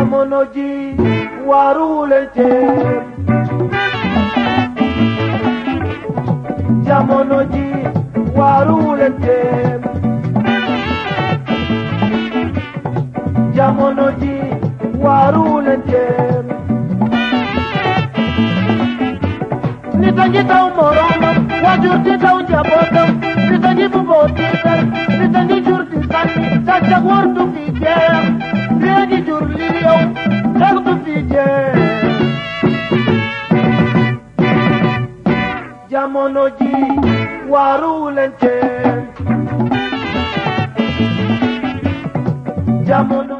jamono ji waaruwuleen ceeb jamono ji waaruwuleen ceeb jamono ji waaruwuleen ceeb nit a ngi taw moroomam waajur di taw njabootam nit a ngi buboo tiitar nit a ngi jur di sànni sàccak war du fi jeex léegi jur li yow xeex du fi jeex jamono ji waaruwuleen ceeb jamono